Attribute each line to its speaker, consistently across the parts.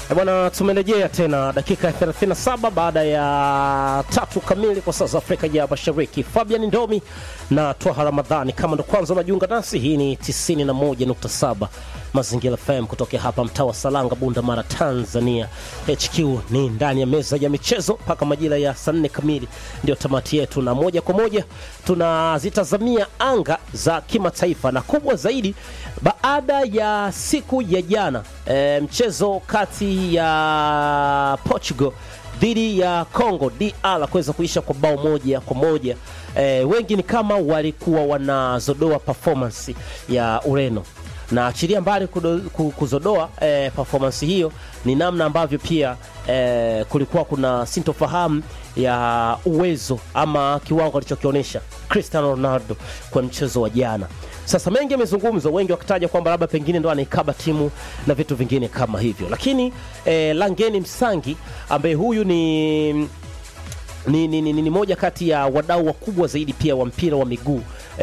Speaker 1: E bwana, tumerejea tena dakika ya 37 baada ya tatu kamili kwa saa za Afrika ya Mashariki. Fabian Ndomi na Twaha Ramadhani, kama ndo kwanza unajiunga nasi, hii ni 91.7 Mazingira FM kutoka hapa mtaa wa Salanga, Bunda Mara, Tanzania. HQ ni ndani ya meza ya michezo mpaka majira ya saa nne kamili, ndio tamati yetu, na moja kwa moja tunazitazamia anga za kimataifa na kubwa zaidi baada ya siku ya jana e, mchezo kati ya Portugal dhidi ya Congo DR kuweza kuisha kwa bao moja kwa moja. E, wengi ni kama walikuwa wanazodoa performance ya Ureno na achilia mbali kudo, kuzodoa eh, performance hiyo, ni namna ambavyo pia eh, kulikuwa kuna sintofahamu ya uwezo ama kiwango alichokionyesha Cristiano Ronaldo kwa mchezo wa jana. Sasa mengi yamezungumzwa, wengi wakitaja kwamba labda pengine ndo anaikaba timu na vitu vingine kama hivyo, lakini eh, Langeni Msangi ambaye huyu ni ni, ni, ni, ni moja kati ya wadau wakubwa zaidi pia wa mpira wa miguu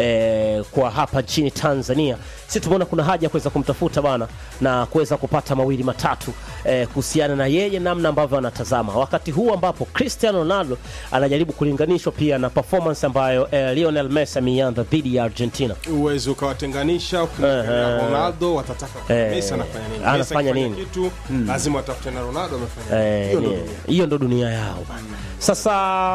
Speaker 1: eh, kwa hapa nchini Tanzania. Si tumeona kuna haja ya kuweza kumtafuta bana na kuweza kupata mawili matatu eh, kuhusiana na yeye namna ambavyo anatazama wakati huu ambapo Cristiano Ronaldo anajaribu kulinganishwa pia na performance ambayo eh, Lionel Messi ameianza dhidi ya Argentina.
Speaker 2: uwezi ukawatenganisha ukimwangalia Ronaldo watataka
Speaker 1: Eh,
Speaker 2: Messi anafanya nini
Speaker 1: anafanya
Speaker 2: Messi akifanya
Speaker 1: nini?
Speaker 2: kitu lazima watafute na Ronaldo amefanya nini
Speaker 1: Eh,
Speaker 2: hiyo ndio
Speaker 1: ni-
Speaker 2: dunia
Speaker 1: hiyo ndo dunia yao bana. Sasa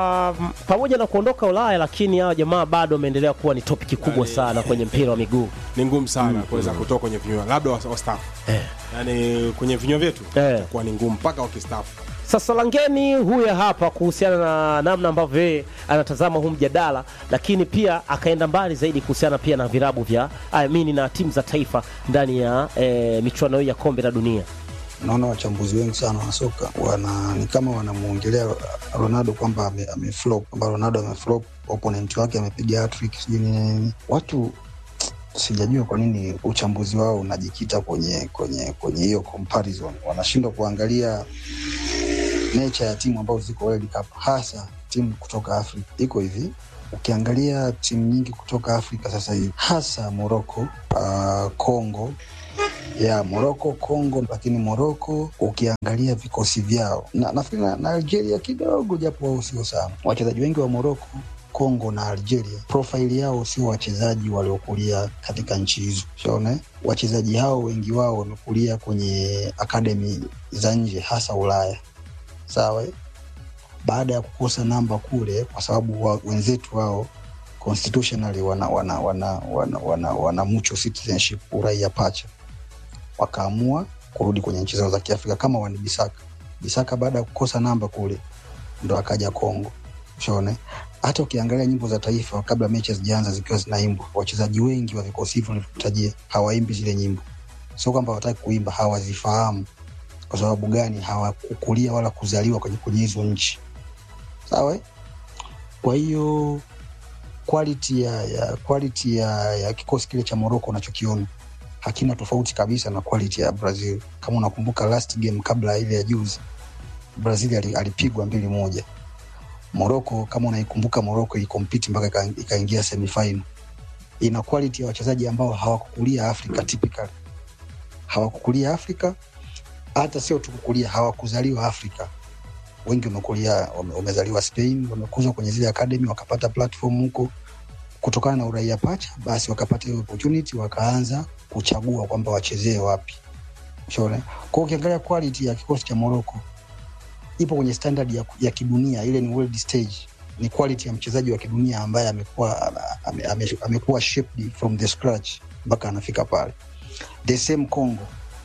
Speaker 1: m, pamoja na kuondoka Ulaya, lakini hawa jamaa bado wameendelea kuwa ni topiki kubwa
Speaker 2: Yani-
Speaker 1: sana kwenye mpira wa miguu.
Speaker 2: ni ngumu sana kuweza kutoka kwenye vinywa labda was- wastaafu
Speaker 1: Eh.
Speaker 2: yani kwenye vinywa vyetu
Speaker 1: Eh.
Speaker 2: itakuwa ni ngumu mpaka wakistaafu
Speaker 1: Sasa Langeni huyu hapa kuhusiana na namna ambavyo yeye anatazama huu mjadala, lakini pia akaenda mbali zaidi kuhusiana pia na virabu vya I mean, na timu za taifa ndani ya eh, michuano hii ya kombe la dunia.
Speaker 3: naona wachambuzi wengi sana wa soka wana ni kama wanamwongelea Ronaldo kwamba ame, ameflop kwamba Ronaldo ameflop, opponent wake amepiga hattrick sijui nini nini. Watu sijajua kwa nini uchambuzi wao unajikita kwenye kwenye kwenye hiyo comparison. Wanashindwa kuangalia nature ya timu ambazo ziko World Cup, hasa timu kutoka Afrika. Iko hivi, ukiangalia timu nyingi kutoka Afrika sasa hivi, hasa Morocco, uh, Congo ya Moroko, Congo, lakini Moroko ukiangalia vikosi vyao na nafikiri na, na Algeria kidogo, japo wao sio sana. Wachezaji wengi wa Moroko, Congo na Algeria profaili yao sio wachezaji waliokulia katika nchi hizo, shaone wachezaji hao wengi wao wamekulia kwenye akademi za nje, hasa Ulaya, sawa eh? baada ya kukosa namba kule, kwa sababu wa, wenzetu wao constitutionally wana, wana, wana, wana, wana, wana mucho citizenship, uraia pacha wakaamua kurudi kwenye nchi zao za Kiafrika kama wani Bisaka. Bisaka baada ya kukosa namba kule ndo akaja Kongo. Ushone, hata ukiangalia nyimbo za taifa kabla mechi hazijaanza zikiwa zinaimbwa, wachezaji wengi wa vikosi hivyo nilivyokutajia hawaimbi zile nyimbo. Sio kwamba hawataki kuimba, hawazifahamu. Kwa sababu gani? Hawakukulia wala kuzaliwa kwenye kwenye hizo nchi, sawa. eh? Kwa hiyo quality ya, ya quality ya, ya kikosi kile cha Morocco unachokiona hakina tofauti kabisa na quality ya Brazil. Kama unakumbuka last game kabla ya ile ya juzi, Brazil ali- alipigwa mbili moja. Morocco kama unaikumbuka, Morocco ilikompiti mpaka ika- ikaingia semifinal. Ina quality ya wachezaji ambao hawakukulia Afrika typically, hawakukulia Afrika, hata sio tu kukulia, hawakuzaliwa Afrika. Wengi wamekulia wame- wamezaliwa Spain, wamekuzwa kwenye zile academy, wakapata platform huko kutokana na uraia pacha, basi wakapata hiyo opportunity, wakaanza kuchagua kwamba wachezee wapi. Unaona? Kwa hiyo ukiangalia quality ya kikosi cha Morocco ipo kwenye standard ya, ya kidunia, ile ni world stage. Ni quality ya mchezaji wa kidunia ambaye amekuwa ame, ame, amekuwa shaped from the scratch mpaka anafika pale. The same Congo.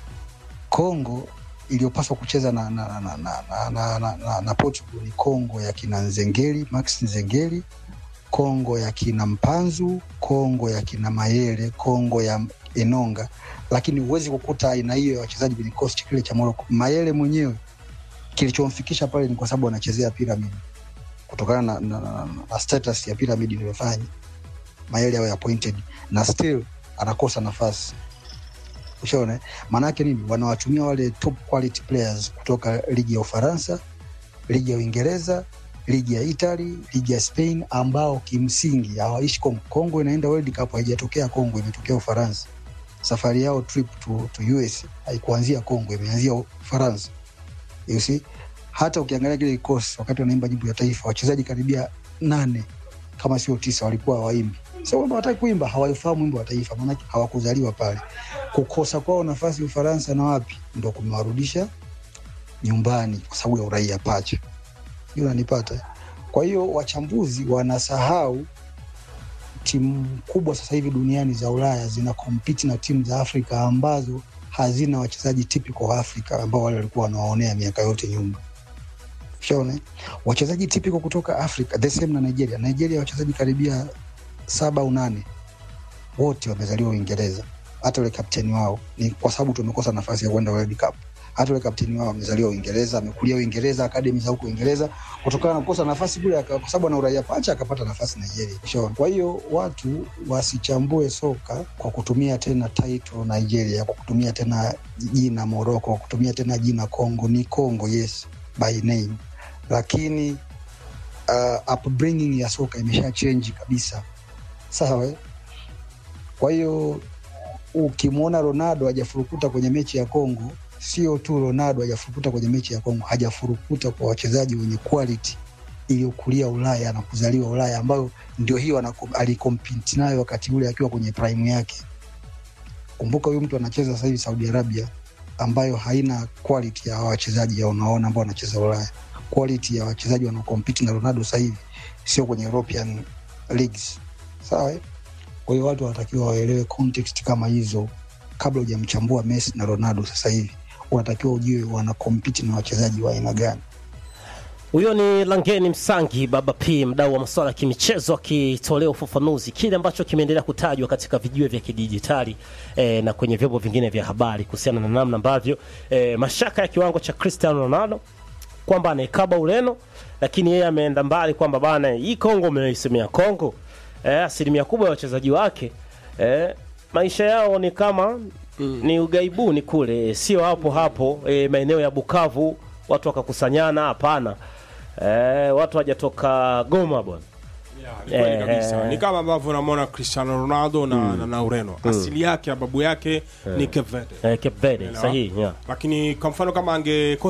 Speaker 3: Congo iliyopaswa kucheza na, na, na, na, na, na, na, na, na Portugal ni Congo ya kina Nzengeli, Max Nzengeli, Kongo ya kina Mpanzu, Kongo ya kina Mayele, Kongo ya Enonga, lakini huwezi kukuta aina hiyo ya wachezaji kwenye kikosi kile cha Morocco. Mayele mwenyewe kilichomfikisha pale ni kwa sababu anachezea Pyramid, kutokana na, na, na, na status ya Pyramid iliyofanya Mayele awe appointed na still anakosa nafasi. Ushaona, maana yake nini? Wanawatumia wale top quality players kutoka ligi ya Ufaransa, ligi ya Uingereza, ligi ya Italy, ligi ya Spain ambao kimsingi hawaishi Kongo. Kongo inaenda World Cup, haijatokea Kongo, imetokea Ufaransa. Safari yao trip to, to US haikuanzia Kongo, imeanzia Ufaransa. you see hata ukiangalia kile kikosi wakati wanaimba nyimbo ya taifa wachezaji karibia nane kama sio tisa walikuwa hawaimbi sio kwamba wataki kuimba hawaifahamu wimbo wa taifa maanake hawakuzaliwa pale kukosa kwao nafasi ufaransa na wapi ndo kumewarudisha nyumbani kwa sababu ya uraia pacha hiyo unanipata kwa hiyo wachambuzi wanasahau timu kubwa sasa hivi duniani za ulaya zina kompiti na timu za afrika ambazo hazina wachezaji typical wa afrika ambao wale walikuwa wanawaonea miaka yote nyuma shaone wachezaji typical kutoka afrika the same na nigeria nigeria wachezaji karibia saba au nane wote wamezaliwa uingereza hata ule kapteni wao ni kwa sababu tumekosa nafasi ya kwenda world cup hata ule kapteni wao amezaliwa uingereza amekulia uingereza akademi za huko uingereza kutokana na kukosa nafasi kule aka- kwa sababu ana uraia pacha akapata nafasi nigeria Ushaona? kwa hiyo watu wasichambue soka kwa kutumia tena title nigeria kwa kutumia tena jina morocco kwa kutumia tena jina congo ni congo yes by name lakini uh, upbringing ya soka imesha change kabisa sawa eh? kwa hiyo ukimwona ronaldo hajafurukuta kwenye mechi ya congo sio tu ronaldo hajafurukuta kwenye mechi ya congo hajafurukuta kwa wachezaji wenye quality iliyokulia ulaya na kuzaliwa ulaya ambayo ndio hiyo anako- alikompiti nayo wakati ule akiwa kwenye prime yake kumbuka huyu mtu anacheza sasa hivi saudi arabia ambayo haina quality ya hawa wachezaji ya unaona ambao wanacheza ulaya quality ya wachezaji wanaokompiti na ronaldo sasa hivi sio kwenye european leagues sawa eh? kwa hiyo watu wanatakiwa waelewe context kama hizo kabla hujamchambua messi na ronaldo sasa hivi unatakiwa ujue wanakompiti na wachezaji wa aina gani
Speaker 1: Huyo ni Langeni Msangi, baba P, mdau wa masuala ya kimichezo, akitolea ufafanuzi kile ambacho kimeendelea kutajwa katika vijiwe vya kidijitali eh, na kwenye vyombo vingine vya habari kuhusiana na namna ambavyo eh, mashaka ya kiwango cha Cristiano Ronaldo kwamba anaikaba Ureno, lakini yeye ameenda mbali kwamba bana, hii Kongo mnaisemea Kongo eh, asilimia kubwa ya wachezaji wake eh, maisha yao ni kama mm. ni ugaibuni kule, sio hapo hapo eh, maeneo ya Bukavu watu wakakusanyana. Hapana eh, watu hajatoka Goma bwana.
Speaker 2: Yeah, ni kweli
Speaker 1: Eh,
Speaker 2: kabisa.
Speaker 1: eh.
Speaker 2: Ni kama ambavyo unamwona Cristiano Ronaldo na, na, na Ureno. Asili yake ya babu yake ni Cape Verde.
Speaker 1: Eh, Cape Verde
Speaker 2: Unaelewa?
Speaker 1: sahihi, yeah.
Speaker 2: Lakini kwa mfano kama ange